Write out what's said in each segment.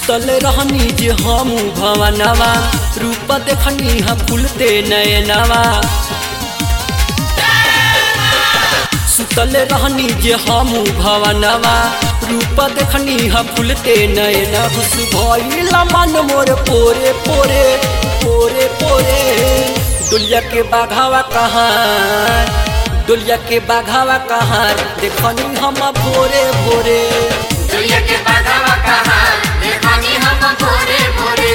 सुतल रहनी जे हम भवनवा रूप देखनी हा फूलते नयनवा सुतल रहनी जे हम भवनवा रूप देखनी हा फूलते नयन खुश भइला मन मोर पोरे पोरे पोरे पोरे दुलिया के बाघावा कहाँ दुलिया के बाघावा कहाँ देखनी हम भोरे भोरे दुनिया के बाधावा कहा देखनी हम भोरे भोरे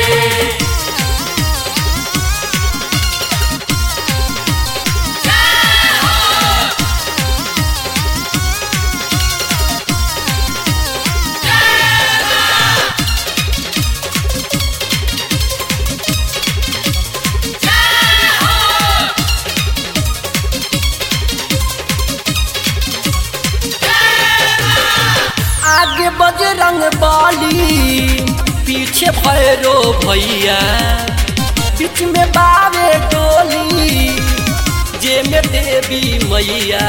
आगे बजरंग बाली पीछे भैरो भैया बीच में बावे डोली जे में देवी मैया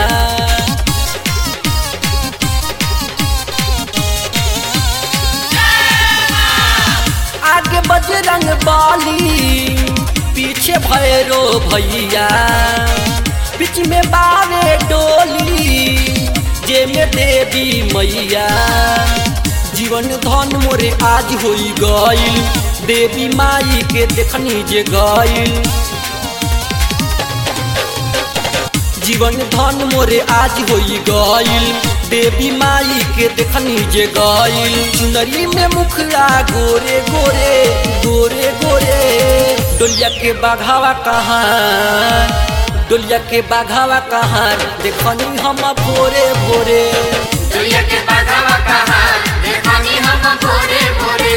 आगे बजरंग बाली पीछे भैरो भैया बीच में बावे डोली जे में देवी मैया जीवन धन मोरे आज होई गईल देवी माई के देखनी जे गईल जीवन धन मोरे आज होई गईल देवी माई के देखनी जे गईल चुनरी में मुखड़ा गोरे गोरे गोरे गोरे डोलिया के बाघावा कहाँ डोलिया के बाघावा कहाँ देखनी हम भोरे भोरे दुनिया के बाधावा कहा देखनी हम भोरे भोरे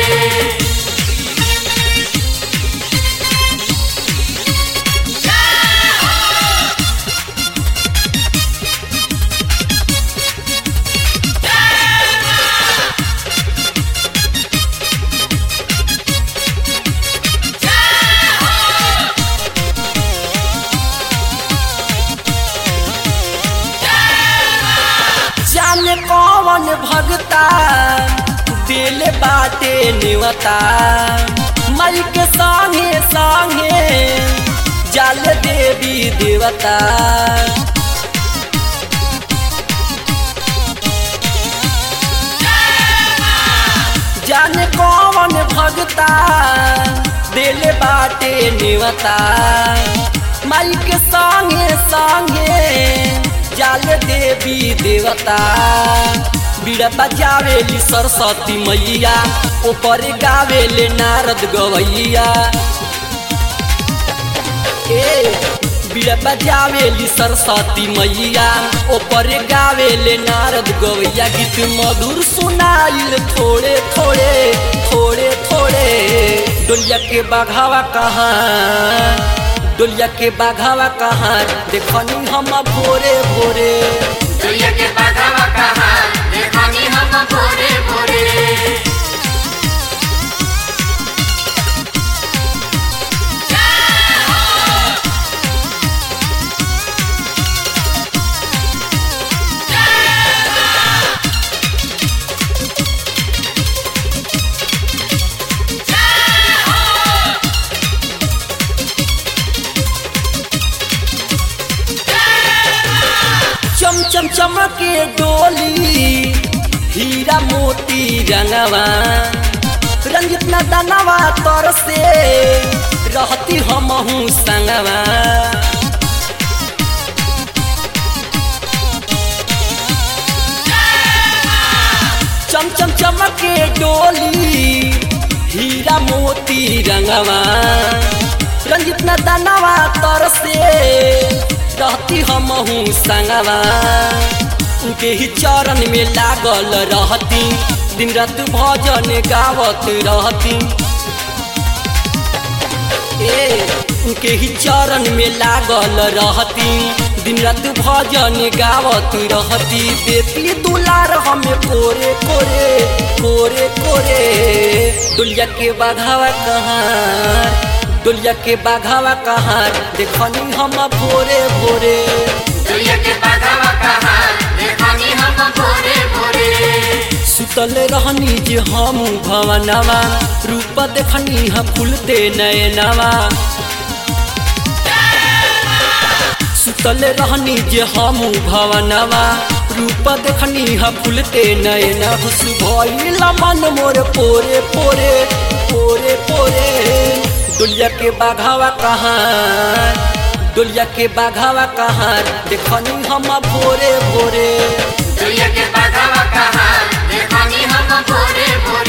जाने कौन भगता दिल बाटे निवता मई के संगे संगे जाल देवी देवता जाने कौन भगता दिल बाटे निवता माई के संगे संगे जाल देवी देवता बीड़ा बजावेली सरस्वती मैया ऊपर गावेले नारद गवैया ए बीड़ा बजावेली सरस्वती मैया ऊपर गावेले नारद गवैया गीत मधुर सुनाइल थोड़े थोड़े थोड़े थोड़े डोलिया के बाघावा कहाँ डोलिया के बाघावा कहाँ देखनी हम भोरे भोरे दुनिया के बाधावा कहा देखनी हम भोरे भोरे चम चम चमके डोली हीरा मोती रंगवा रंजित न दनवा तर से रहती हमहू संगवा चम चम चमके डोली हीरा मोती रंगवा रंजित न दनवा तर से रहती हमहू संगवा उनके ही चरण में लागल रहती दिन रात भजन गावत रहती ए उनके ही चरण में लागल रहती दिन रात भजन गावत रहती बेटी दुलार हमें कोरे कोरे कोरे कोरे दुलिया के बाघावा कहाँ दुलिया के बाघावा कहाँ देखनी हम भोरे भोरे दुनिया के बाधावा कहा देखनी हम भोरे भोरे सुतल रहनी जे हम भवनवा रूप देखनी ह फूलते नयनवा सुतल रहनी जे हम भवनवा रूप देखनी ह फूलते नयन हुस भइल मन मोर पोरे पोरे पोरे पोरे दुलिया के बाघावा कहाँ दुलिया के बाघावा कहाँ देखनी हम भोरे भोरे दुनिया के बाघावा कहाँ देखनी हम भोरे भोरे